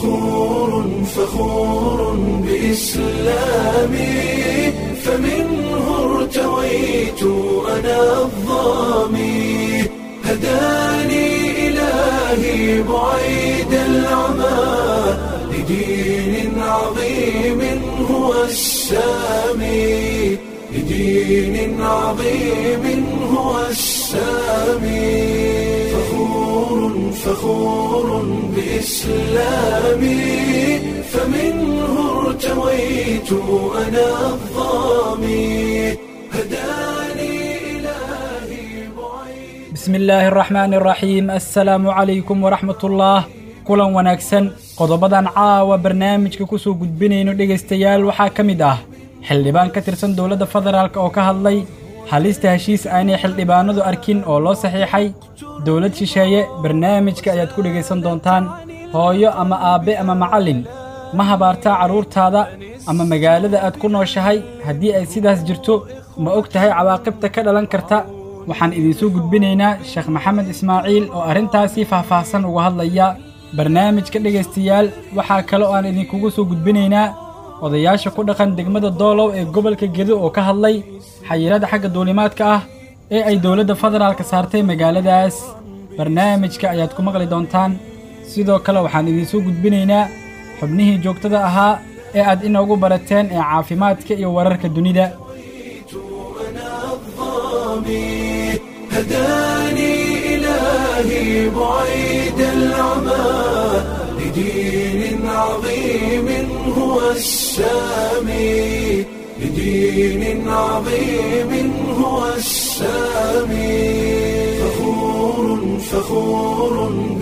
فخور فخور بإسلامي فمنه ارتويت أنا الظامي هداني إلهي بعيد العمى لدين عظيم هو السامي لدين عظيم هو السامي فخور فخور بإسلامي فمنه ارتويت أنا الظامي هداني إلهي بعيد bismi illaahi araxmaani araxiim assalaamu calaykum waraxmatullaah kulan wanaagsan qodobadan caawa barnaamijka ku soo gudbinayno dhegaystayaal waxaa ka mid ah xildhibaan ka tirsan dowladda federaalk oo ka hadlay halista heshiis aanay xildhibaanadu arkin oo loo saxiixay dowlad shisheeye barnaamijka ayaad ku dhegaysan doontaan hooyo ama aabbe ama macallin ma habaartaa carruurtaada ama magaalada aad ku nooshahay haddii ay sidaas jirto ma og tahay cawaaqibta ka dhalan karta waxaan idinsoo gudbinaynaa sheekh maxamed ismaaciil oo arrintaasii faahfaahsan uga hadlaya barnaamijka dhegaystayaal waxaa kale oo aan idinkugu soo gudbinaynaa odayaasha ku dhaqan degmada doolow ee gobolka gedo oo ka hadlay xayirada xagga duulimaadka ah ee ay dowladda federaalka saartay magaaladaas barnaamijka ayaad ku maqli doontaan sidoo kale waxaan idinsoo gudbinaynaa xubnihii joogtada ahaa ee aad inoogu barateen ee caafimaadka iyo wararka dunida أنا الظامي هداني إلهي بعيد العمى لدين عظيم هو السامي لدين عظيم هو السامي فخور فخور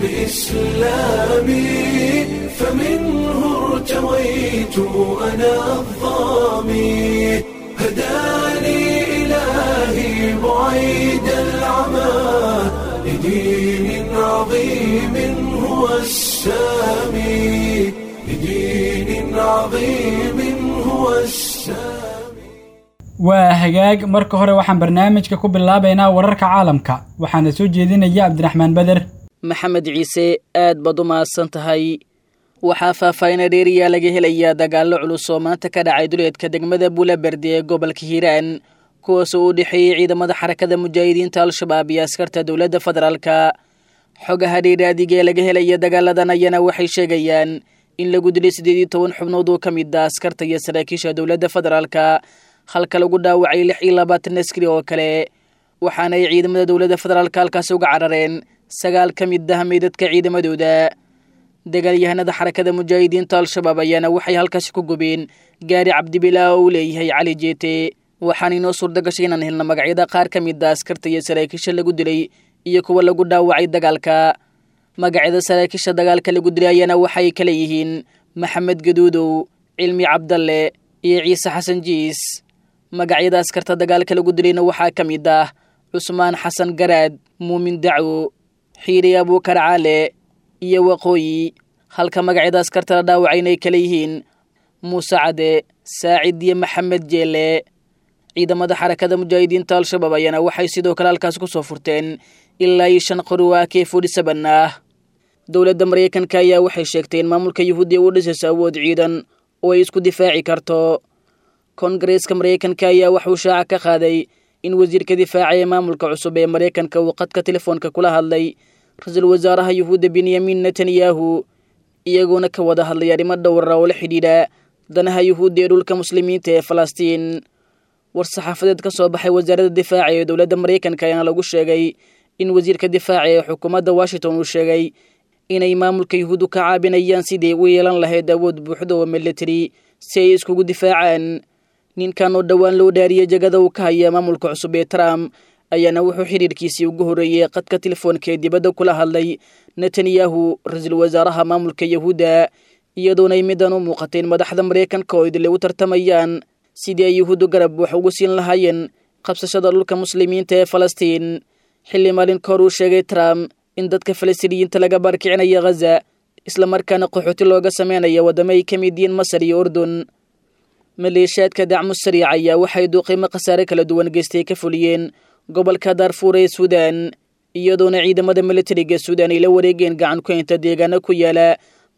بإسلامي فمنه ارتويت أنا الظامي هداني إلهي بعيد العمى لدين عظيم هو السامي لدين عظيم هو السامي waa hagaag marka hore waxaan barnaamijka ku bilaabaynaa wararka caalamka waxaana soo jeedinaya cabdiraxmaan beder maxamed ciise aad baad u mahadsan tahay waxaa faahfaahina dheeriyaa laga helayaa dagaallo culus oo maanta ka dhacay duleedka degmada buulaberde ee gobolka hiiraan kuwaasoo u dhexeeyey ciidamada xarakada mujaahidiinta al-shabaab iyo askarta dowladda federaalka xogaha dheeraadiga ee laga helaya dagaaladan ayana waxay sheegayaan in lagu dilay siddeed iyo toban xubnood oo ka mid ah askarta iyo saraakiisha dowladda federaalka halka lagu dhaawacay lix iyo labaatan askari oo kale waxaana ay ciidamada dowladda federaalka halkaasi uga carareen sagaal ka mid ah meydadka ciidamadooda dagaalyahanada xarakada mujaahidiinta al-shabaab ayaana waxay halkaasi ku gubeen gaari cabdibilaa oo uu leeyahay cali jeete waxaana inoo suurta gashay inaan helna magacyada qaar ka mid a askarta iyo saraakiisha lagu dilay iyo kuwa lagu dhaawacay dagaalka magacyada saraakiisha dagaalka lagu dilay ayaana waxay kala yihiin maxamed gaduudow cilmi cabdalle iyo ciise xasan jiis magacyada askarta dagaalka lagu dilayna waxaa ka mid ah cusmaan xasan garaad muumin daco xiiri abuukar caale iyo waqooyi halka magacyada askarta la dhaawacayna ay kala yihiin muuse cade saacid iyo maxamed jeele ciidamada xarakada mujaahidiinta al-shabaab ayaana waxay sidoo kale halkaas ku soo furteen ilaa iyo shan qori waa kee forty seven ah dowladda maraykanka ayaa waxay sheegtay in maamulka yuhuudiya uu dhisayso awood ciidan oo ay isku difaaci karto koongareeska maraykanka ayaa waxuu shaaca ka qaaday in wasiirka difaaca ee maamulka cusub ee maraykanka uu qadka telefoonka kula hadlay ra-iisul wasaaraha yuhuudda benyamin netanyahu iyagoona ka wada hadlay arrimo dhowra oo la xidhiidha danaha yuhuudda ee dhulka muslimiinta ee falastiin war-saxaafadeed ka soo baxay wasaaradda difaaca ee dowladda maraykanka ayaana lagu sheegay in wasiirka difaaca ee xukuumadda washington uu sheegay inay maamulka yuhuuddu ka caabinayaan sidii u yeelan lahayd awood buuxda oo military si ay iskugu difaacaan ninkan oo dhowaan loo dhaariyey jagada uu ka haya maamulka cusub ee trump ayaana wuxuu xidhiirkiisii ugu horreeyey qadka telefoonka ee dibadda kula hadlay netanyahu ra-iisul wasaaraha maamulka yahuudda iyadoona ay midan u muuqatay in madaxda maraykanka oo idile u tartamayaan sidii ay yuhuuddu garab wax ugu siin lahaayeen qabsashada dhulka muslimiinta ee falastiin xilli maalin ka hor uu sheegay trump in dadka falastiiniyiinta laga baarkicinayo ghaza islamarkaana qaxooti looga sameynaya waddamo ay ka mid yihiin masar iyo urdun maleeshiyaadka dacmu sariic ayaa waxay duuqiimo khasaare kala duwan geystay ka fuliyeen gobolka daarfuur ee suudaan iyadoona ciidamada militariga suudaan ay la wareegeen gacan ku haynta deegaano ku yaala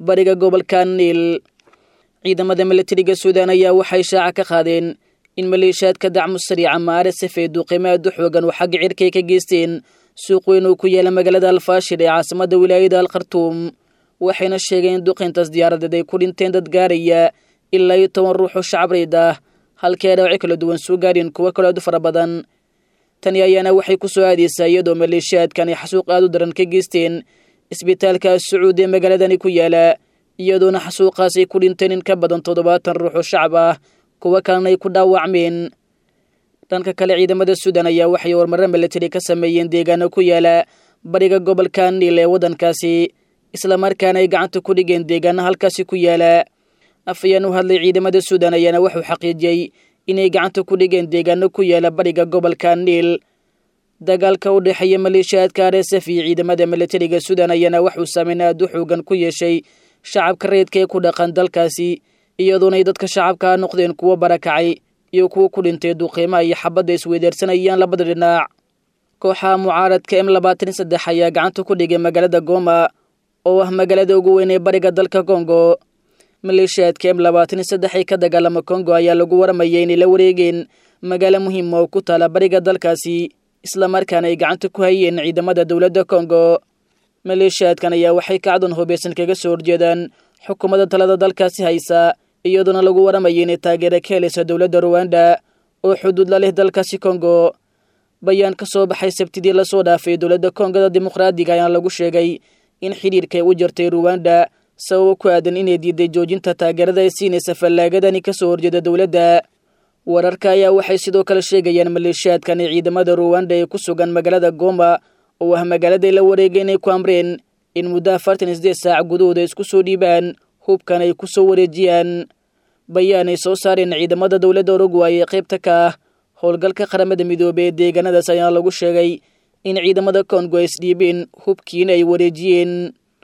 bariga gobolka niil ciidamada milatariga suudaan ayaa waxay shaaca ka qaadeen in maleeshiyaadka dacmu sariica maaresef ee duuqimaadu xoogan oo xagga cirkay ka geysteen suuq weyn oo ku yaala magaalada alfaashir ee caasimada wilaayada alkhartuum waxayna sheegeen in duqintaas diyaaradeed ay ku dhinteen dad gaaraya ilaa iyo toban ruux oo shacabreyd ah halkii ay dhawacyo kala duwan soo gaareen kuwo kaloo aad u fara badan tani ayaana waxay ku soo aadaysaa iyadoo maleeshiyaadkan ay xasuuq aad u daran ka geysteen isbitaalka sacuud ee magaaladani ku yaala iyadoona xasuuqaas ay ku dhinteen in ka badan toddobaatan ruux oo shacab ah kuwo kalena ay ku dhaawacmeen dhanka kale ciidamada suudan ayaa waxay warmarro milatari ka sameeyeen deegaano ku yaala bariga gobolka niil ee waddankaasi islamarkaana ay gacanta ku dhigeen deegaano halkaasi ku yaala afayeen u hadlay ciidamada suudan ayaana wuxuu xaqiijiyey inay gacanta ku dhigeen deegaano ku yaala bariga gobolka niil dagaalka u dhexeeya maleeshiyaadka rsf iyo ciidamada milatariga suudan ayaana waxuu saameyn aad u xoogan ku yeeshay shacabka reedka ee ku dhaqan dalkaasi iyadoona ay dadka shacabka noqdeen kuwo barakacay iyo kuwo ku dhintay duuqiimaha iyo xabadda isweydaarsanayaan labada dhinac kooxaha mucaaradka m labaatan saddex ayaa gacanta ku dhigay magaalada goma oo ah magaalada ugu weyn ee bariga dalka kongo maleeshiyaadka m labaatan saddex ee ka dagaalama kongo ayaa lagu waramayay inay la wareegeen magaalo muhiima oo ku taala bariga dalkaasi islamarkaana ay gacanta ku hayeen ciidamada dowladda kongo maleeshiyaadkan ayaa waxay kacdan hubeysan kaga soo horjeedaan xukuumadda talada dalkaasi haysa iyadoona lagu waramayay inay taageera ka helaysa dowladda ruwanda oo xuduud la leh dalkaasi kongo bayaan ka soo baxay sabtidii lasoo dhaafay dowladda kongada dimuqraadiga ayaana lagu sheegay in xidhiirkay u jartay ruwanda sababo ku aadan inay diiday joojinta taageerada ay siinaysa fallaagadani ka soo horjeeda dowladda wararka ayaa waxay sidoo kale sheegayaan maleeshiyaadkan ee ciidamada ruwanda ee ku sugan magaalada goma oo ah magaaladay la wareegay inay ku amreen in muddo afartan iyo sideed saac gudahooda isku soo dhiibaan hubkan ay ku soo wareejiyaan bayaan ay soo saareen ciidamada dowladda uruguay ee qaybta ka ah howlgalka qaramada midoobey ee deegaanadaas ayaa lagu sheegay in ciidamada kongo ay isdhiibeen hubkiina ay wareejiyeen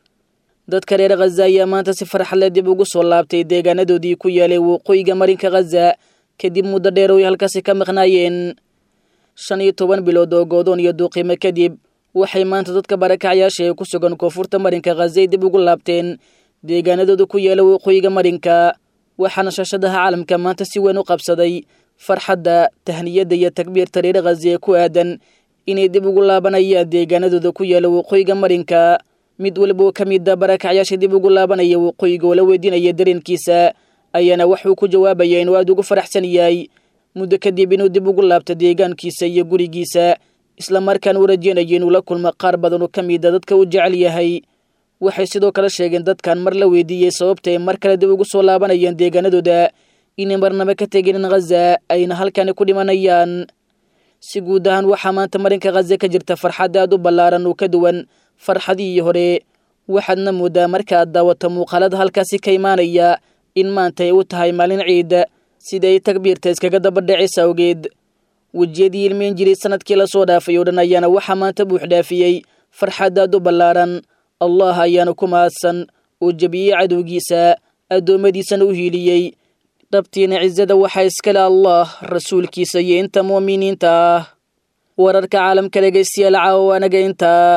dadka reer khaza ayaa maanta si farxadle dib ugu soo laabtay deegaanadoodii ku yaalay waqooyiga marinka khaza kadib muddo dheer oo ay halkaasi ka maqnaayeen shan iyo toban bilood oo goodoon iyo duuqiimo kadib waxay maanta dadka barakacyaasha ee ku sugan koonfurta marinka khaza ay dib ugu laabteen deegaanadooda ku yaala waqooyiga marinka waxaana shaashadaha caalamka maanta si weyn u qabsaday farxadda tahniyadda iyo takbiirta reer khaza ee ku aadan inay dib ugu laabanayaan deegaanadooda ku yaala waqooyiga marinka mid waliba oo ka mida barakacyaasha dib ugu laabanaya waqooyiga oo la weydiinaya dareenkiisa ayaana waxuu ku jawaabaya inuu aada ugu faraxsan yahay muddo kadib inuu dib ugu laabto deegaankiisa iyo gurigiisa islamarkaana u rajeynayo inuu la kulmo qaar badan oo ka mida dadka uu jecel yahay waxay sidoo kale sheegeen dadkan mar la weydiiyey sababta ay mar kale dib ugu soo laabanayaan deegaanadooda inay marnaba ka teginin khaza ayna halkani ku dhimanayaan si guud ahaan waxaa maanta marinka khaza ka jirta farxad aad u ballaaran oo ka duwan farxadihii hore waxaadna moodaa marka aad daawato muuqaalada halkaasi ka imaanaya in maanta ay u tahay maalin ciida sida ay takbiirta iskaga dabadhacaysa awgeed wejiyadii ilmeyn jiray sanadkii lasoo dhaafay oo dhan ayaana waxaa maanta buux dhaafiyey farxad aad u ballaaran allah ayaana ku mahadsan oo jebiyey cadowgiisa addoommadiisana u hiiliyey dhabtiina cisada waxaa iskale allah rasuulkiisa iyo inta mu'miniinta ah wararka caalamka dhegaystayaal caawa anaga intaa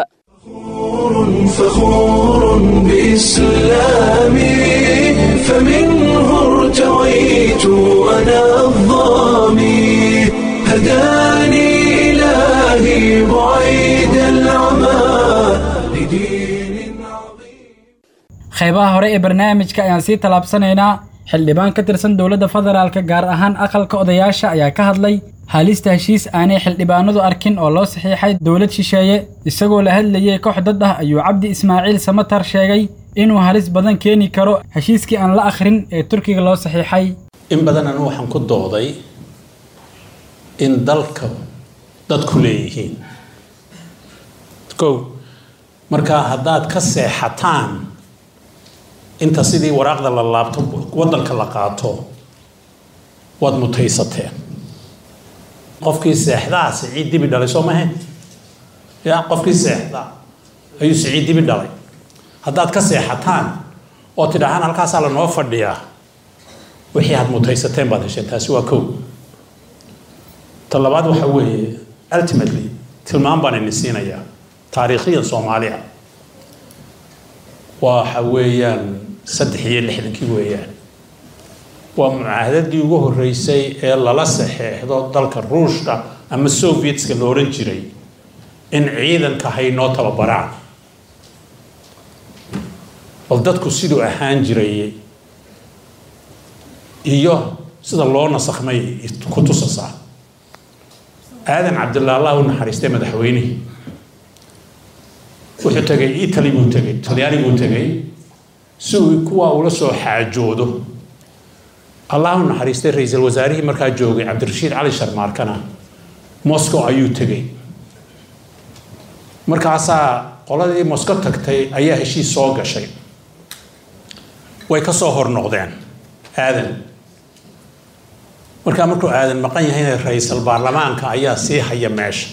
فخور بإسلامي فمنه ارتويت أنا الظامي هداني إلهي بعيد العمى لدين عظيم qaybaha hore ee barnaamijka ayaan sii tallaabsanaynaa xildhibaan ka tirsan dowladda federaalka gaar ahaan aqalka odayaasha ayaa ka hadlay halista heshiis aanay xildhibaanadu arkin oo loo saxiixay dowlad shisheeye isagoo la hadlayay koox dad ah ayuu cabdi ismaaciil samatar sheegay inuu halis badan keeni karo heshiiskii aan la akhrin ee turkiga loo saxiixay in badan anu waxaan ku dooday in dalka dadku leeyihiin kow markaa haddaad ka seexataan inta sidii waraaqda la laabto waddanka la qaato waad mutaysateen qofkii seexdaa siciid dibi dhalay soo mahe ya qofkii seexdaa ayuu siciid dibi dhalay haddaad ka seexataan oo tidhaahaan halkaasaa lanoo fadhiyaa wixii aad mutaysateen baad hesheen taasi waa kow ta labaad waxa weeye ultimately tilmaam baan ini siinayaa taariikhiyan soomaaliya waxa weeyaan saddex iyo lixdankii weeyaan waa mucaahadadii ugu horreysay ee lala saxeexdo dalka ruushka ama sovietska la odhan jiray in ciidanka haynoo tababaraan bal dadku siduu ahaan jiray iyo sida loo nasakmay ku tusasaa aadan cabdillah allah u naxariistay madaxweynihii wuxuu tegay italy buu tegay talyaani buu tegay si uu kuwa ula soo xaajoodo allah u naxariistay ra-iisul wasaarihii markaa joogay cabdirashiid cali sharmaarkana moscow ayuu tegay markaasaa qoladii moscow tagtay ayaa heshiis soo gashay way ka soo hor noqdeen aadan markaa markuu aadan maqan yahayna ra-iisul baarlamaanka ayaa sii haya meesha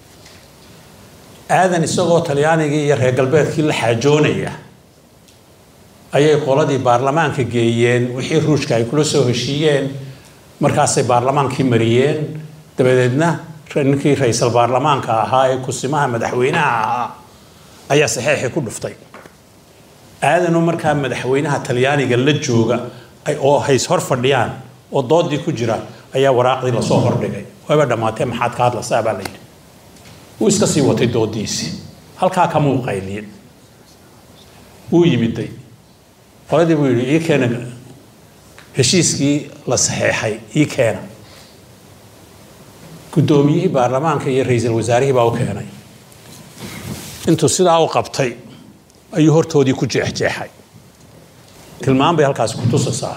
aadan isagoo talyaanigii iyo reer galbeedkii la xaajoonaya ayay qoladii baarlamaanka geeyeen wixii ruushka ay kula soo heshiiyeen markaasay baarlamaankii mariyeen dabadeedna ninkii ra-iisul baarlamaanka ahaa ee kusimaha madaxweynaha ahaa ayaa saxeexii ku dhuftay aadanoo markaa madaxweynaha talyaaniga la jooga oo hays hor fadhiyaan oo doodii ku jira ayaa waraaqdii lasoo hordhigay wayba dhammaatee maxaad ka hadlaysaa baa la yidhi wuu iska sii watay doodiisii halkaa kamuu qayliyin wuu yimiday qoladii buu yidhi ii keena heshiiskii la saxeexay ii keena guddoomiyihii baarlamaanka iyo ra-iisul wasaarihii baa u keenay intuu sidaa u qabtay ayuu hortoodii ku jeexjeexay tilmaan bay halkaasi ku tusaysaa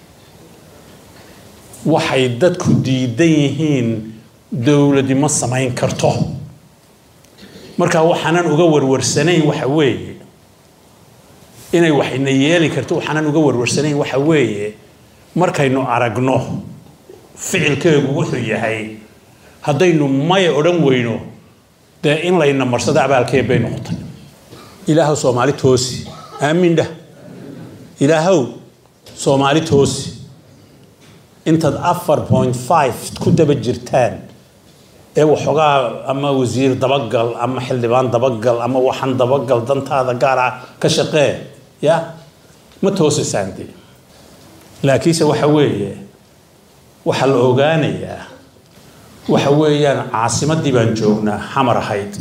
waxay dadku diidan yihiin dowladi ma samayn karto marka waxaanan uga warwarsanayn waxa weeye inay waxayna yeeli karto waxaanan uga warwarsanayn waxa weeye markaynu aragno ficilkeegu wuxuu yahay haddaynu maya odhan weyno dee in layna marsado abaalkeed bay noqotay ilaahow soomaali toosi aamin dhah ilaahow soomaali toosi intaad afar point five ku daba jirtaan ee waxoogaa ama wasiir dabagal ama xildhibaan dabagal ama waxan dabagal dantaada gaara ka shaqee ya ma toosaysaan dee laakiinse waxa weeye waxaa la ogaanayaa waxa weeyaan caasimadii baan joognaa xamar ahayd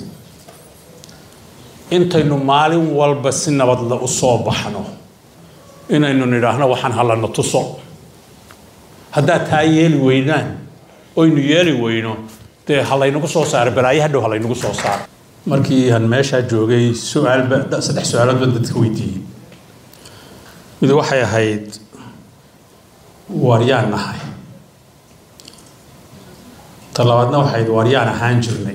intaynu maalin walba si nabadle u soo baxno inaynu nidhaahno waxaan hallana tuso haddaad taa yeeli weynaan oynu yeeli weyno dee halaynagu soo saaro balaayo hadhow halaynagu soo saaro markii aan meeshaa joogay su-aalba saddex su-aalood baan dadka weydiiyey mid waxay ahayd waaryaan nahay ta labaadna waxay ahayd waaryaan ahaan jirnay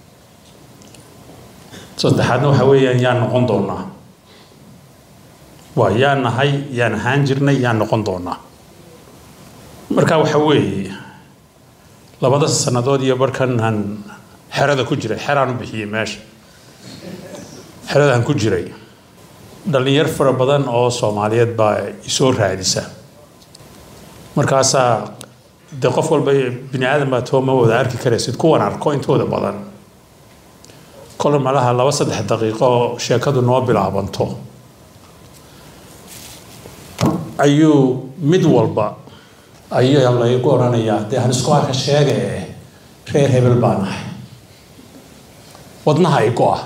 saddexaadna waxa weeyaan yaan noqon doonaa waa yaan nahay yaan ahaan jirnay yaan noqon doonaa marka waxa weeye labada sannadood iyo barhkan aan xerada ku jiray xeraan u bixiyey meesha xeradaan ku jiray dhallinyar fara badan oo soomaaliyeed baa isoo raadisa markaasaa dee qof walba bini aadan baa too ma wada arki karaysid kuwan arko intooda badan kole malaha laba saddex daqiiqo oo sheekadu noo bilaabanto ayuu mid walba ayaa laygu odhanayaa dee hanisku arka sheega ee reer hebel baa nahay wadnaha ay go-a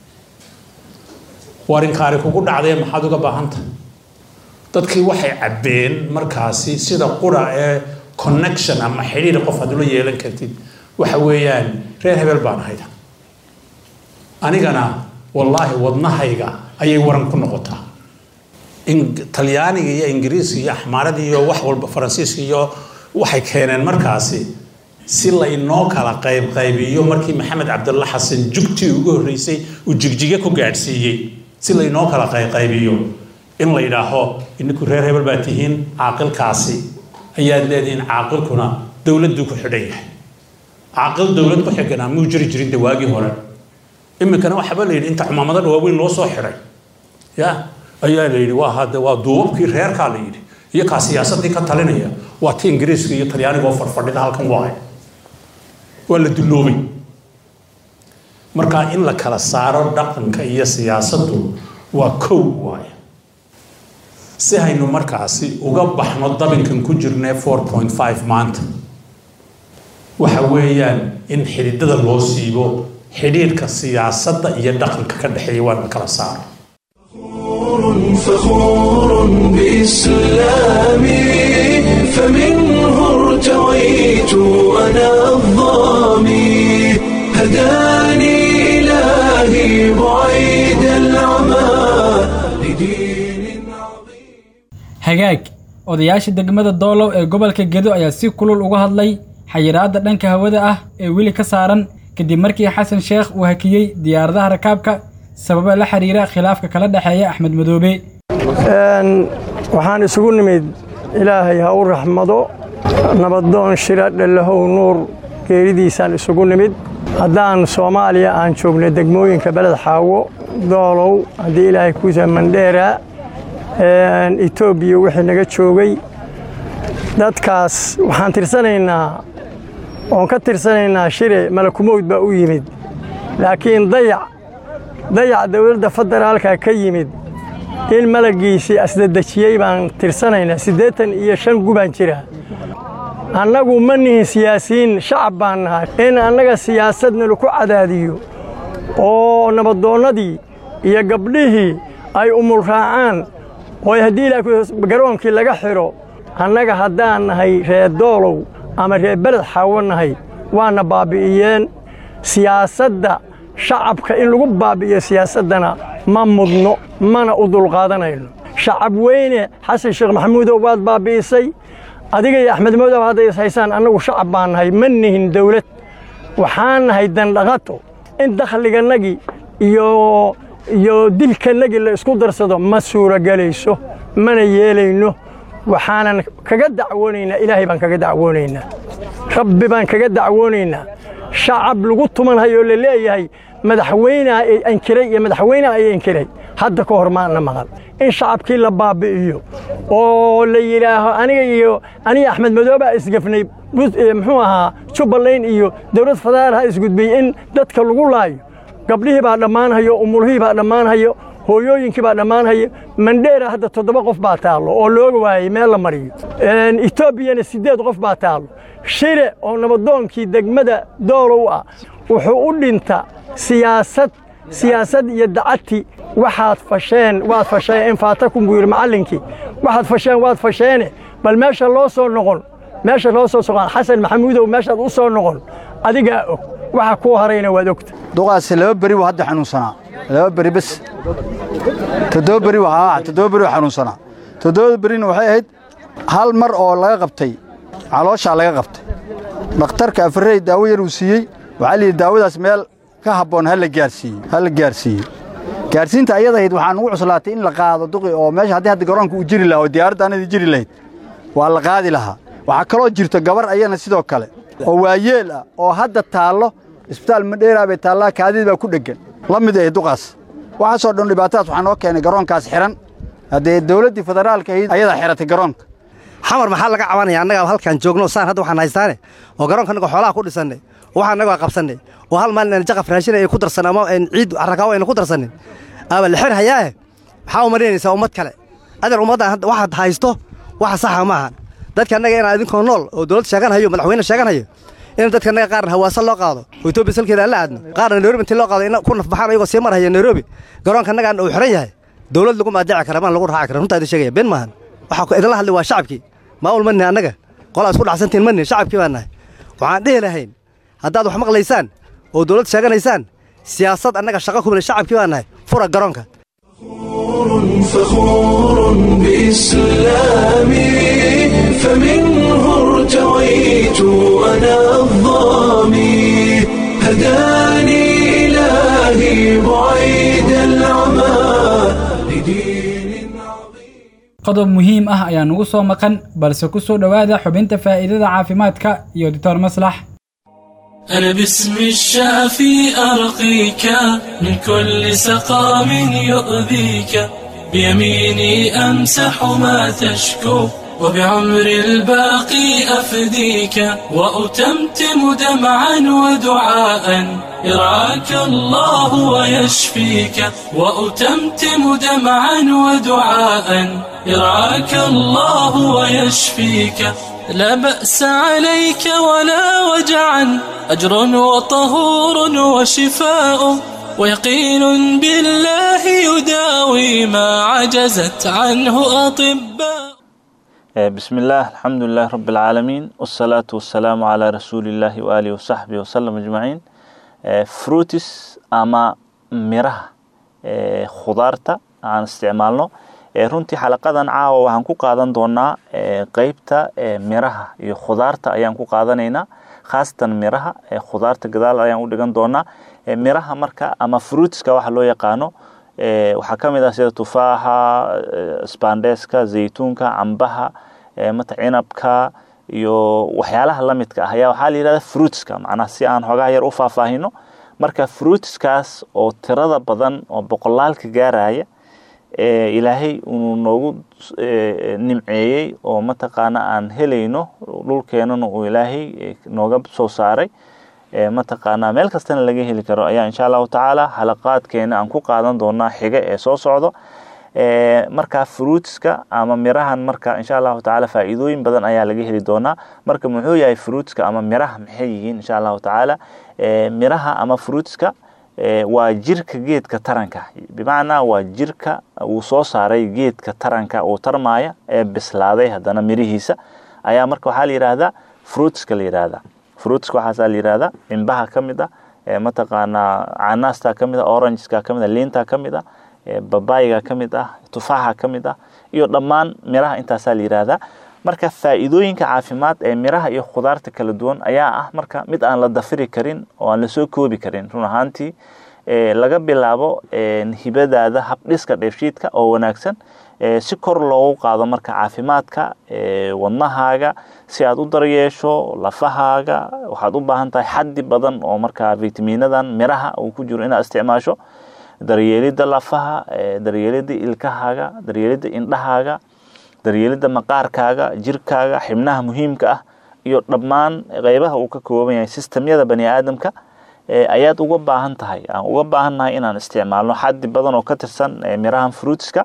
warinkaari kugu dhacdee maxaad uga baahanta dadkii waxay cabbeen markaasi sida qura ee connection ama xidhiir qof aad ula yeelan kartid waxa weeyaan reer hebel baan ahayd anigana wallaahi wadnahayga ayay waran ku noqotaa talyaaniga iyo ingiriiska iyo axmaaradii iyo wax walba faransiiska iyo waxay keeneen markaasi si laynoo kala qaybqaybiyo markii maxamed cabdulla xasan jugtii ugu horreysay uu jigjige ku gaadhsiiyey si laynoo kala qaybqaybiyo in la yidhaaho ininku reer hebel baa tihiin caaqilkaasi ayaad leedihiin caaqilkuna dowladduu ku xidhan yahay caaqil dowlad ku xiganaa muu jiri jirin de waagii hore iminkana waxaba la yidhi inta xumaamado dhawaaweyn loo soo xidhay ya ayaa la yidhi waa hadde waa duubabkii reerkaa la yidhi iyo kaa siyaasadii ka talinaya waa ti ingiriiska iyo talyaaniga oo farfadhida halkan waay waa la dulloobay marka in la kala saaro dhaqanka iyo siyaasaddu waa kow waay si haynu markaasi uga baxno dabinkan ku jirnee four point five maanta waxa weeyaan in xididada loo siibo xidhiirka siyaasadda iyo dhaqanka ka dhexeeya waa la kala saaro فخور بإسلامي فمنه ارتويت أنا الضامي هداني إلهي بعيد العمى لدين عظيم hagaag odayaasha degmada doolow ee gobolka gedo ayaa si kulul uga hadlay xayiraadda dhanka hawada ah ee weli ka saaran kadib markii xasan sheekh uu hakiyey diyaaradaha rakaabka sababa la xiriira khilaafka kala dhexeeya axmed madoobe waxaan isugu nimid ilaahay ha u raxmado nabadoon shira dhallahow nuur geeridiisaan isugu nimid haddaan soomaaliya aan joogno degmooyinka beled xaawo doolow haddii ilaahay kuusa mandheera etoobiya wixii naga joogay dadkaas waxaan tirsanaynaa oon ka tirsanaynaa shire malakumowd baa u yimid laakiin dayac dayac dowladda federaalka ka yimid in malaggiisii asdadejiyey baan tirsanaynaa siddeetan iyo shan gubaan jira annagu ma nihin siyaasiyiin shacab baan nahay in annaga siyaasadna laku cadaadiyo oo nabadoonnadii iyo gabdhihii ay umul raacaan oo haddii ilaa garoonkii laga xidho annaga haddaan nahay reer doolow ama reer beled xaawo nahay waana baabbi'iyeen siyaasadda shacabka in lagu baabbi'iyo siyaasaddana ma mudno mana u dulqaadanayno shacab weyne xasan sheekh maxamuudow waad baabbi'isay adiga iyo axmed madow hadday is haysaan annagu shacab baan nahay ma nihin dawlad waxaan nahay dandhaqato in dakhligannagii iyo iyo dilkannagii la isku darsado ma suuragelayso mana yeelayno waxaanan kaga dacwoonaynaa ilaahay baan kaga dacwoonaynaa rabbi baan kaga dacwoonaynaa shacab lagu tumanhayoo la leeyahay madaxweynea ay ankiray iyo madaxweynea ay ankiray hadda ka hor maana maqal in shacabkii la baabbi'iyo oo la yidhaaho aniga iyo aniga axmed madoobaa isgafnay muxuu ahaa jubbaland iyo dowlad federaal ha isgudbiyey in dadka lagu laayo gabdhihii baa dhammaanhayo umulhihii baa dhammaanhayo hooyooyinkii baa dhammaanhayo mandheera hadda toddoba qof baa taallo oo looga waayey meel la mariyo etoobiyana siddeed qof baa taallo shire oo nabadoonkii degmada doolow ah wuxuu u dhinta siyaasad siyaasad iyo dacati waxaad fasheen waad fasheen in faatakum buu yidhi macallinkii waxaad fasheen waad fasheene bal meesha loo soo noqon meesha loo soo soqon xasan maxamuudow meeshaad u soo noqon adigaa og waxa kuu harayna waad ogta duqaasi laba beri buu hadda xanuunsanaa laba beri bes toddoba beri waa toddoba beri waa xanuunsanaa toddobada berina waxay ahayd hal mar oo laga qabtay calooshaa laga qabtay dhakhtarka afarey daawo yar uu siiyey waxaa layidhi daawadaas meel ka habboon ha la gaarsiiyo ha la gaarsiiyo gaarsiinta ayada ahayd waxaan ugu cuslaatay in la qaado duqi oo meesha haddii hadda garoonka uu jiri lahaa oo diyaaradda anadii jiri lahayd waa la qaadi lahaa waxaa kaloo jirto gabar ayana sidoo kale oo waayeel ah oo hadda taallo isbitaal madheeraa bay taallaa kaadid baa ku dheggan la mid ahayd duqaas waxaasoo dhan dhibaatadaas waxaa noo keenay garoonkaas xidhan haddee dawladdii federaalka ahayd ayadaa xidhatay garoonka xamar maxaa laga cabanaya annagaa halkaan joogno saan hadda waxaan haystaane oo garoonka annagoo xoolaha ku dhisannay oo waxaa annagoo qabsannay oo hal maalin aan jaqaf raashin ay ku darsan ama ciid carrakaawo ayna ku darsanin ama la xir hayaae maxaa u marinaysaa ummad kale adeer ummaddan hadda waxaad haysto waxa saxa ma ahan dadka annaga inaan idinkoo nool oo dowlad sheegan hayo madaxweyne sheegan hayo in dadka annaga qaarna hawaasa loo qaado oo etoobiya salkeeda aan la aadno qaarna nairobi intii loo qaado in ku nafbaxaan ayagoo sii marhaya nairobi garoonka annagaan uu xiran yahay dowlad lagu maadaaci kara maan lagu raaci kara runtaa idin sheegaya been maahan waxaa idinla hadlay waa shacabkii maamul ma nihin annaga qolaa isku dhacsantiin ma nihin shacabkii baan nahay waxaan dhihi lahayn haddaad wax maqlaysaan oo dowlad sheeganaysaan siyaasad annaga shaqa kumile shacabkii baan nahay fura garoonka فخور بإسلامي فمنه ارتويت أنا الضامي هداني إلهي بعيد العمى لدين عظيم qodob muhiim ah ayaa nugu soo maqan balse ku soo dhowaada xubinta faa'iidada caafimaadka iyo doctor maslax أنا باسم الشافي أرقيك من كل سقام يؤذيك بيميني أمسح ما تشكو وبعمر الباقي أفديك وأتمتم دمعا ودعاء يرعاك الله ويشفيك وأتمتم دمعا ودعاء يرعاك الله ويشفيك لا بأس عليك ولا وجعا أجر وطهور وشفاء ويقين بالله يداوي ما عجزت عنه أطباء بسم الله الحمد لله رب العالمين والصلاة والسلام على رسول الله وآله وصحبه وسلم أجمعين fruitis ama miraha khudaarta aan isticmaalno runtii xalaqadan caawa waxaan ku qaadan doonaa qeybta miraha iyo khudaarta ayaan ku qaadanaynaa khaasatan miraha khudaarta gadaal ayaan u dhigan doonaa miraha marka ama fruitiska waxa loo yaqaano waxaa ka mid ah sida tufaaxa spandeska zaytuunka cambaha mata cinabka iyo waxyaalaha lamidka ah ayaa waxaa la yihahda fruitska macnaha si aan xogaha yar u faahfaahino marka fruitskaas oo tirada badan oo boqolaalka gaaraya ilaahay uu noogu nimceeyey oo mataqaana aan helayno dhulkeenana uu ilaahay nooga soo saaray mataqaana meel kastana laga heli karo ayaa insha allahu tacaala xalaqaadkeena aan ku qaadan doonaa xiga ee soo socdo marka fruitska ama mirahan marka insha allahu tacaala faa'iidooyin badan ayaa laga heli doonaa marka muxuu yahay fruitska ama miraha maxay yihiin insha allahu tacaala miraha ama fruitska waa jirka geedka taranka bimacnaa waa jirka uu soo saaray geedka taranka uu tarmaya ee bislaaday haddana mirihiisa ayaa marka waxaa la yidhaahdaa fruitska la yidhaahdaa fruitska waxaasaa la yidhaahdaa cimbaha ka mid ah mataqaanaa canaasta ka mid ah orangeska ka mid ah liinta ka mid ah babayiga ka mid ah tufaaxa ka mid ah iyo dhammaan miraha intaasaa la yidhaahdaa marka faa'iidooyinka caafimaad ee miraha iyo khudaarta kala duwan ayaa ah marka mid aan la dafiri karin oo aan lasoo koobi karin run ahaantii laga bilaabo hibadaada habdhiska dheefshiidka oo wanaagsan si kor loogu qaado marka caafimaadka wadnahaaga si aad u daryeesho lafahaaga waxaad u baahan tahay xaddi badan oo marka vitamiinadan miraha uu ku jiro inaad isticmaasho daryeelidda lafaha daryeelidda ilkahaaga daryeelidda indhahaaga daryeelidda maqaarkaaga jirkaaga xibnaha muhiimka ah iyo dhammaan qeybaha uu ka kooban yahay sistemyada bani aadamka ayaad uga baahan tahay aan uga baahannahay inaan isticmaalno xaddi badan oo ka tirsan mirahan fruitska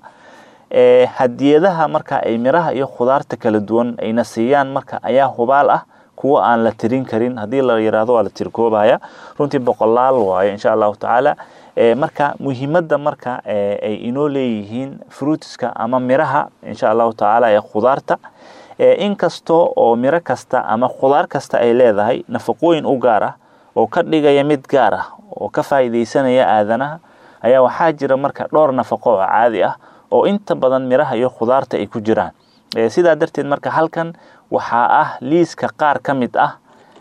hadiyadaha marka ay miraha iyo khudaarta kala duwan ayna siiyaan marka ayaa hubaal ah kuwa aan la tirin karin haddii la yiraahdo waa la tirkoobaya runtii boqolaal waayo insha allahu tacaala marka muhiimadda marka ay inoo leeyihiin fruitska ama miraha insha allahu tacaala ee khudaarta inkastoo oo miro kasta ama khudaar kasta ay leedahay nafaqooyin u gaar ah oo ka dhigaya mid gaar ah oo ka faa'iidaysanaya aadanaha ayaa waxaa jira marka dhowr nafaqo oo caadi ah oo inta badan miraha iyo khudaarta ay ku jiraan sidaa darteed marka halkan waxaa ah liiska qaar ka mid ah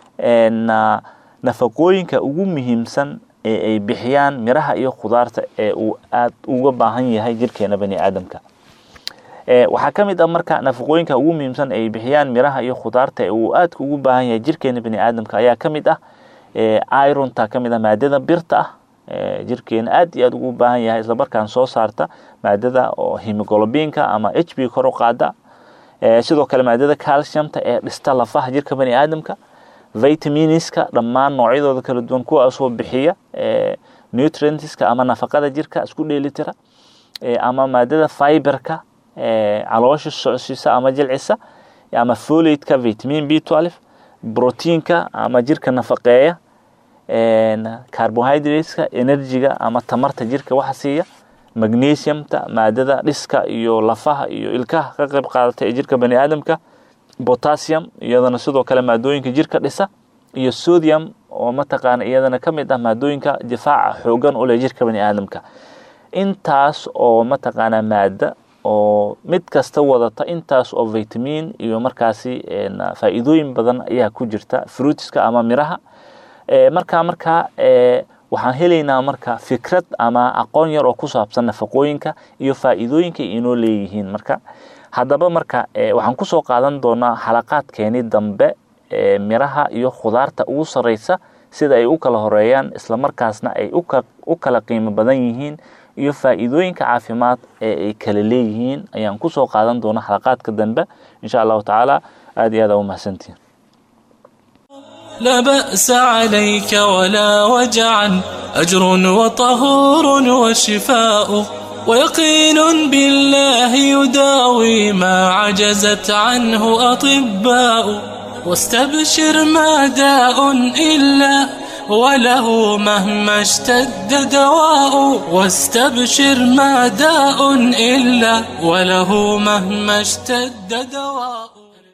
nafaqooyinka ugu muhiimsan ee ay bixiyaan miraha iyo khudaarta ee uu aad uga baahan yahay jirkeena bani aadamka waxaa ka mid ah marka nafaqooyinka ugu muhiimsan ay bixiyaan miraha iyo khudaarta ee uu aadka ugu baahan yahay jirkeena bani aadamka ayaa ka mid ah ironta ka mid ah maadada birta ah jirkeena aad iyo aad ugu baahan yahay islamarkaan soo saarta maadada oo hemoglobiinka ama h b kor u qaada sidoo kale maadada calciumta ee dhista lafaha jirka bani aadamka vitaminiska dhammaan noocyadooda kala duwan kuwaasoo bixiya nutrientska ama nafaqada jirka isku dheelitira ama maadada fiberka caloosha socsiisa ama jilcisa ama folateka vitamin b twelve proteinka ama jirka nafaqeeya carbohydrateska enerjiga ama tamarta jirka waxa siiya magnesiumta maadada dhiska iyo lafaha iyo ilkaha ka qayb qaadata ee jirka bani aadamka potassium iyadana sidoo kale maadooyinka jirka dhisa iyo sodium oo mataqaana iyadana ka mid ah maadooyinka difaaca xoogan u leh jirka bani aadamka intaas oo mataqaana maada oo mid kasta wadata intaas oo vitamin iyo markaasi faa'iidooyin badan ayaa ku jirta fruitska ama miraha markaa markaa waxaan helaynaa marka fikrad ama aqoon yar oo ku saabsan nafaqooyinka iyo faa'iidooyinka inoo leeyihiin marka haddaba marka waxaan kusoo qaadan doonaa xalaqaadkeeni dambe miraha iyo khudaarta ugu sarreysa sida ay u kala horeeyaan islamarkaasna ay u kala qiimo badan yihiin iyo faa'iidooyinka caafimaad ee ay kala leeyihiin ayaan kusoo qaadan doonaa xalaqaadka dambe insha allahu tacaala aad iyo aad aa u mahadsantihin لا بأس عليك ولا وجعا أجر وطهور وشفاء ويقين بالله يداوي ما عجزت عنه أطباء واستبشر ما داء إلا وله مهما اشتد دواء واستبشر ما داء إلا وله مهما اشتد دواء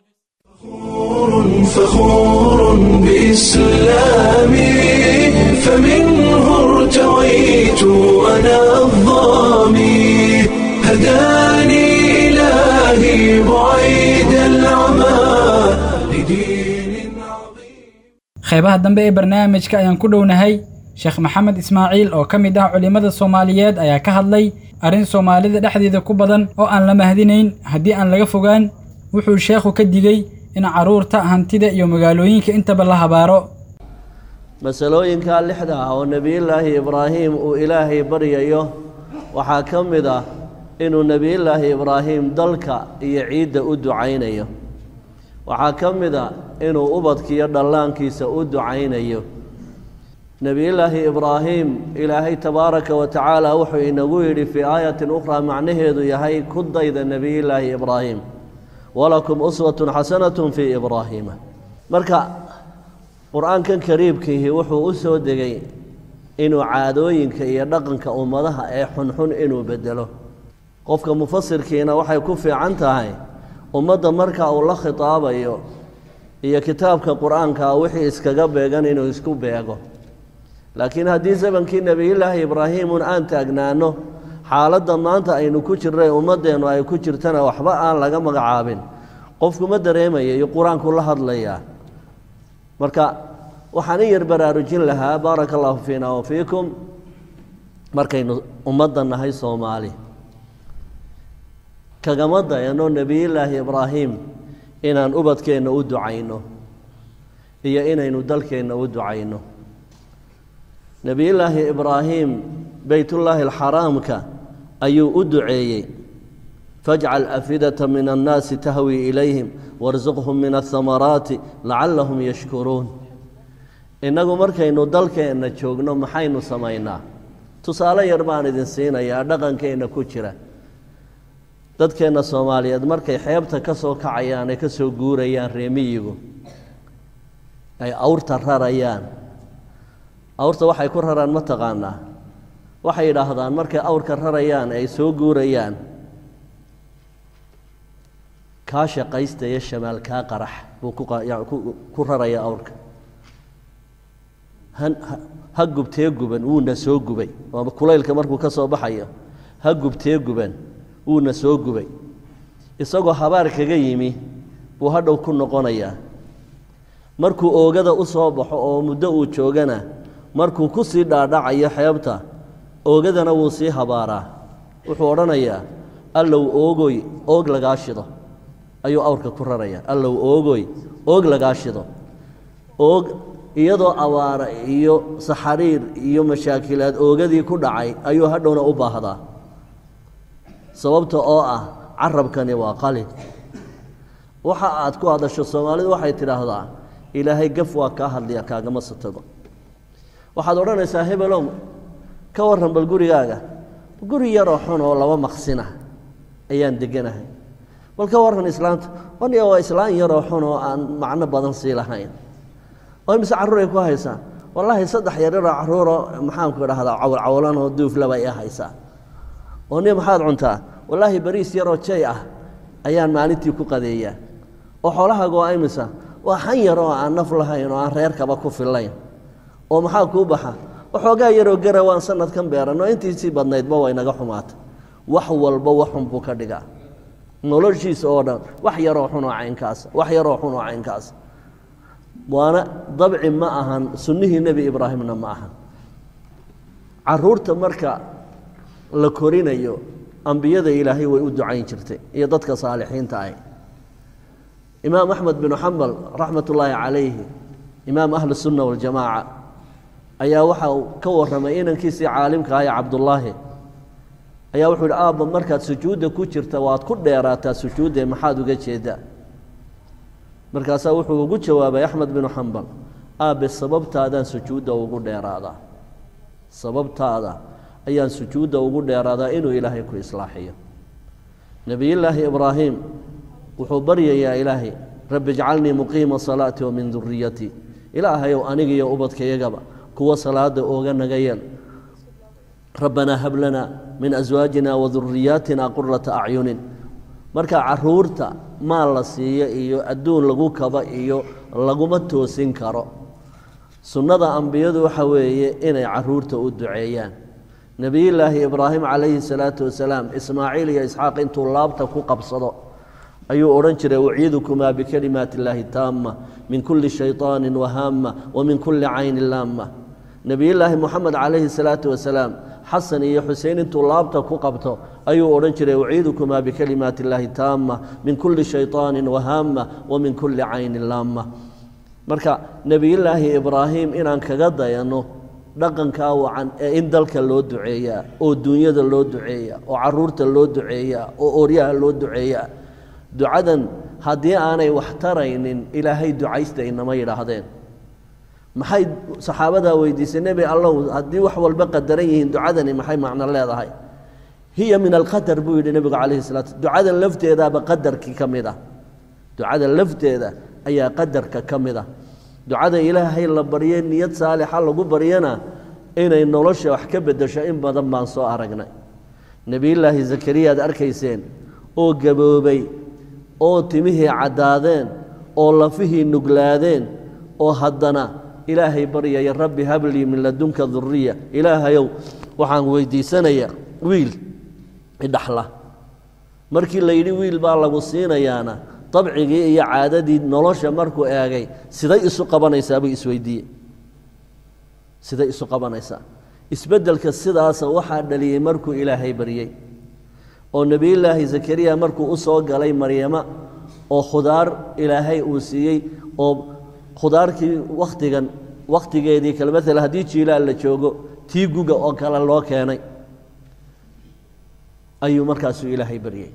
فخور بإسلامي فمنه ارتويت أنا الظامي هداني إلهي بعيد العمى لدين qeybaha dambe ee barnaamijka ayaan ku dhownahay sheekh maxamed ismaaciil oo ka mid ah culimmada soomaaliyeed ayaa ka hadlay arrin soomaalida dhexdeeda ku badan oo aan la mahadinayn haddii aan laga fogaan wuxuu sheekhu ka digey in carruurta hantida iyo magaalooyinka intaba la habaaro masalooyinkaa lixda ah oo nebiyullaahi ibraahim uu ilaahay baryayo waxaa ka mid ah inuu nebiyullaahi ibraahim dalka iyo ciidda u ducaynayo waxaa ka mid a inuu ubadkiiyo dhallaankiisa u ducaynayo nebiyullaahi ibraahim ilaahay tabaaraka wa tacaala wuxuu inagu yidhi fii aayatin ukhraa macnaheedu yahay ku dayda nebiyullaahi ibraahim walakum uswatun xasanatun fii ibraahiima marka qur-aankan kariibkiihi wuxuu u soo degay inuu caadooyinka iyo dhaqanka ummadaha ee xunxun inuu bedelo qofka mufasirkiina waxay ku fiican tahay ummadda marka uu la khitaabayo iyo kitaabka qur-aanka wixii iskaga beegan inuu isku beego laakiin haddii zamankii nebiyullaahi ibraahiimun aan taagnaano xaaladda maanta aynu ku jirnay ummaddeennu ay ku jirtana waxba aan laga magacaabin qofku ma dareemaya iyo qur-aanku la hadlayaa marka waxaan in yar baraarujin lahaa baaraka allahu fiina wa fiikum markaynu ummadda nahay soomaali kagama dayano nebiyullaahi ibraahim inaan ubadkeenna u ducayno iyo inaynu dalkeenna u ducayno nebiyullaahi ibraahim beytullaahi alxaraamka ayuu u duceeyey fajcal afidata min annaasi tahwi ilayhim warsuqhum min ahamaraati lacallahum yashkuruun innagu markaynu dalkeenna joogno maxaynu samaynaa tusaale yar baan idin siinayaa dhaqankeenna ku jira dadkeenna soomaaliyeed markay xeebta ka soo kacayaan ay ka soo guurayaan reemiyigu ay awrta rarayaan awrta waxay ku raraan ma taqaanaa waxay yidhaahdaan markay awrka rarayaan ay soo guurayaan kaa shaqaysta iyo shamaal kaa qarax buu ku rarayaa awrka ha gubtee guban wuuna soo gubay waa kulaylka markuu ka soo baxayo ha gubtee guban wuuna soo gubay isagoo habaar kaga yimi buu hadhow ku noqonayaa markuu oogada u soo baxo oo muddo uu joogana markuu ku sii dhaadhacayo xeebta oogadana wuu sii habaaraa wuxuu odhanayaa allow oogoy oog lagaa shido ayuu awrka ku rarayaa allow oogoy oog lagaa shido oog iyadoo abaara iyo saxariir iyo mashaakilaad oogadii ku dhacay ayuu hadhowna u baahdaa sababta oo ah carabkani waa qalin waxa aad ku hadasho soomaalidu waxay tidhaahdaa ilaahay gaf waa kaa hadlaya kaagama satago waxaad odhanaysaa hebelow ka warran bal gurigaaga guri yaroo xun oo laba maqsina ayaan deganahay bal ka warran islaanta waniga waa islaan yaroo xun oo aan macno badan sii lahayn oo imise carruuray ku haysaa wallaahi saddex yaryaroo carruuroo maxaanku idhahdaa cawlcawlan oo duuflaba i haysaa oo ni maxaad cuntaa wallaahi bariis yaroo jay ah ayaan maalintii ku qadeeyaa oo xoolahaaga waa imisa waa xan yar oo aan naf lahayn oo aan reerkaba ku fillayn oo maxaa kuu baxa waxoogaa yaroo gara waan sanadkan beeranoo intiisii badnaydba way naga xumaata wax walba waxun buu ka dhigaa noloshiisa oo dhan wax yaroo xunoo caynkaas wax yaroo xunoo caynkaas waana dabci ma ahan sunnihii nebi ibraahimna ma ahan caruurta marka la korinayo ambiyada ilaahay way u ducayn jirtay iyo dadka saalixiinta ah imaam axmed binu xambal raxmat ullaahi calayhi imaam ahli sunna waljamaaca ayaa waxa uu ka warramay inankiisii caalimka ah ee cabdullaahi ayaa wuxuu yidhi aabba markaad sujuudda ku jirta waad ku dheeraataa sujuudde maxaad uga jeedaa markaasaa wuxuu ugu jawaabay axmed binu xambal aabe sababtaadaan sujuudda ugu dheeraadaa sababtaada ayaan sujuudda ugu dheeraadaa inuu ilaahay ku islaaxiyo nebiyullaahi ibraahim wuxuu baryayaa ilaahay rabbi ijcalnii muqiima salaati wa min duriyatii ilaahayow anigiyo ubadkayagaba kuwa salaada ooga naga yeel rabbanaa hab lana min aswaajina wa duriyaatina qurata acyunin marka caruurta maal la siiyo iyo adduun lagu kaba iyo laguma toosin karo sunnada ambiyadu waxa weeye inay caruurta u duceeyaan nebiyullaahi ibraahim calayhi salaatu wasalaam ismaaciil iyo isxaaq intuu laabta ku qabsado ayuu odhan jiray uciidukumaa bikalimaati illaahi taama min kulli shayطaanin wahaama wa min kulli caynin laama nebiyullaahi moxamed calayhi salaatu wasalaam xasan iyo xusein intuu laabta ku qabto ayuu odhan jiray uciidukumaa bikalimaati illaahi taama min kulli shayطaanin wahaama wa min kulli caynin laama marka nebiyullaahi ibraahim inaan kaga dayanno dhaqankaa wacan ee in dalka loo duceeyaa oo duunyada loo duceeyaa oo caruurta loo duceeyaa oo ooryaha loo duceeyaa ducadan haddii aanay wax taraynin ilaahay ducaysta inama yidhaahdeen maxay saxaabadaa weydiisay nebi allow haddii wax walba qadaran yihiin ducadani maxay macno leedahay hiya min alqadar buu yidhi nebigu calayhi salaatu ducadan lafteedaaba qadarkii ka mid ah ducada lafteeda ayaa qadarka ka mid ah ducada ilaahay la barye niyad saalixa lagu baryana inay nolosha wax ka beddesho in badan baan soo aragnay nebiyullaahi zakariya aad arkayseen oo gaboobay oo timihii caddaadeen oo lafihii nuglaadeen oo haddana ilaahay baryaya rabbi hablii min ladunka duriya ilaahayow waxaan weydiisanayaa wiil idhaxla markii la yidhi wiil baa lagu siinayaana dabcigii iyo caadadii nolosha markuu eegay siday isu qabanaysaa buu isweydiiyey siday isu qabanaysaa isbeddelka sidaasa waxaa dhaliyey markuu ilaahay baryey oo nebiyullaahi zakariya markuu u soo galay maryama oo khudaar ilaahay uu siiyey oo khudaarkii wakhtigan wakhtigeedii kale maala haddii jiilaal la joogo tii guga oo kale loo keenay ayuu markaasuu ilaahay baryey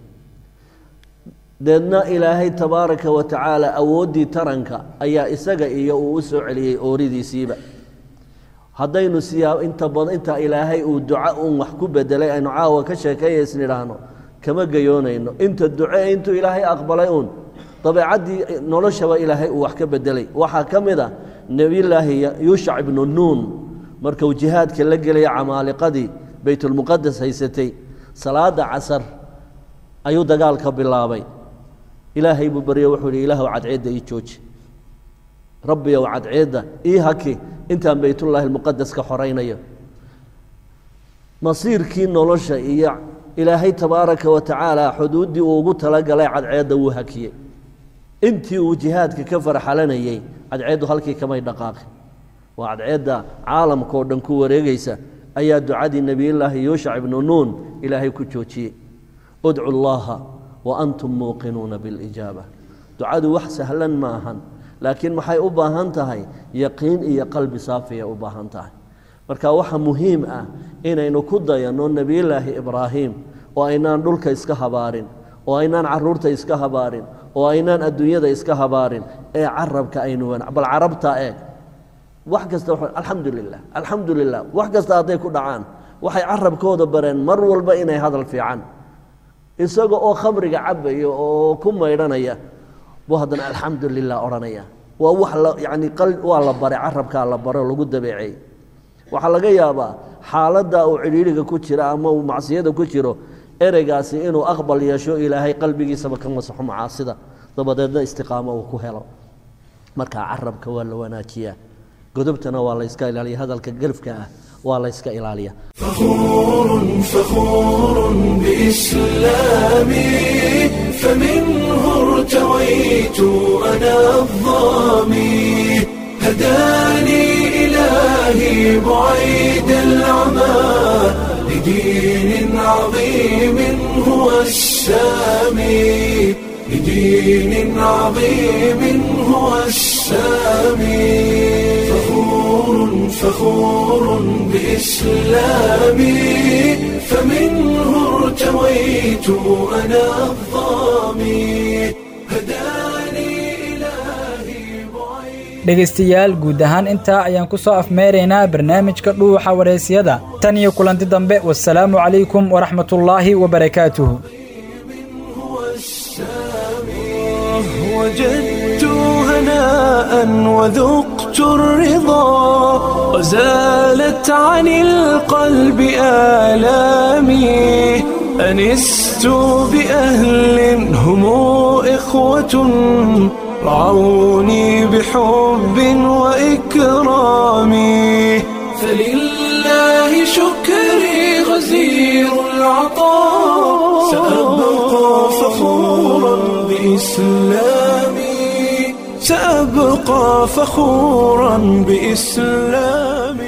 deedna ilaahay tabaaraka wa tacaala awooddii taranka ayaa isaga iyo uu u soo celiyey ooridiisiiba haddaynu siyaa inta badan inta ilaahay uu duco uun wax ku bedelay aynu caawa ka sheekeeyaysn idhaahno kama gayoonayno inta duce intuu ilaahay aqbalay uun dabeecaddii noloshaba ilaahay uu wax ka bedelay waxaa ka mid a nebiyullaahi yuushac ibnu nuun markuu jihaadka la gelaya camaaliqadii beytulmuqadas haysatay salaada casar ayuu dagaalka bilaabay ilaahay buu baryo wuxuu ihi ilaahw cadceedda ii jooji rabbiyow cadceedda ii haki intaan beytullaahi almuqadas ka xoraynayo masiirkii nolosha iyo ilaahay tabaaraka wa tacaala xuduuddii uu ugu talagalay cadceedda wuu hakiyey intii uu jihaadka ka farxalanayey cadceeddu halkii kamay dhaqaaqin waa cadceedda caalamka oo dhan ku wareegaysa ayaa ducadii nebiyullaahi yuushac ibnu nuun ilaahay ku joojiyey udcu llaha wa antum muuqinuuna bilijaaba ducadu wax sahlan ma ahan laakiin maxay u baahan tahay yaqiin iyo qalbi saafiyay u baahan tahay marka waxa muhiim ah inaynu ku dayanno nebiyullaahi ibraahim oo aynaan dhulka iska habaarin oo aynaan caruurta iska habaarin oo aynaan adduunyada iska habaarin ee carabka aynu wan bal carabta eeg wax kasta alxamdu lilah alxamdu lilah wax kasta hadday ku dhacaan waxay carabkooda bareen mar walba inay hadal fiican isaga oo khamriga cabaya oo ku maydhanaya buu haddana alxamdu lilah odhanaya waa wax la yani waa la baray carabkaa la baro lagu dabeeceey waxaa laga yaabaa xaaladda uu cidhiidhiga ku jira ama uu macsiyada ku jiro ereygaasi inuu aqbal yeesho ilaahay qalbigiisaba ka masaxo macaasida dabadeedna istiqaamo uu ku helo markaa carabka waa la wanaajiyaa godobtana waa la yska ilaaliya hadalka gelfka ah waa la yska ilaaliya فخور فخور بإسلامي فمنه ارتويت أنا الظامي هداني إلهي بعيد العمى لدين عظيم هو السامي لدين عظيم هو السامي فخور فخور بإسلامي فمنه ارتويت أنا الظامي هداني إلهي بعيد dhegaystayaal guud ahaan intaa ayaan ku soo afmeeraynaa barnaamijka dhuuxa waraysyada tan iyo kulanti dambe wasalaamu calaykum waraxmatullaahi wabarakaatuhu وجدت هناء وذقت الرضا وزالت عن القلب آلامي أنست بأهل هم إخوة رعوني بحب وإكرام فلله شكري غزير العطاء سأبقى فخورا بإسلامي سأبقى فخورا بإسلامي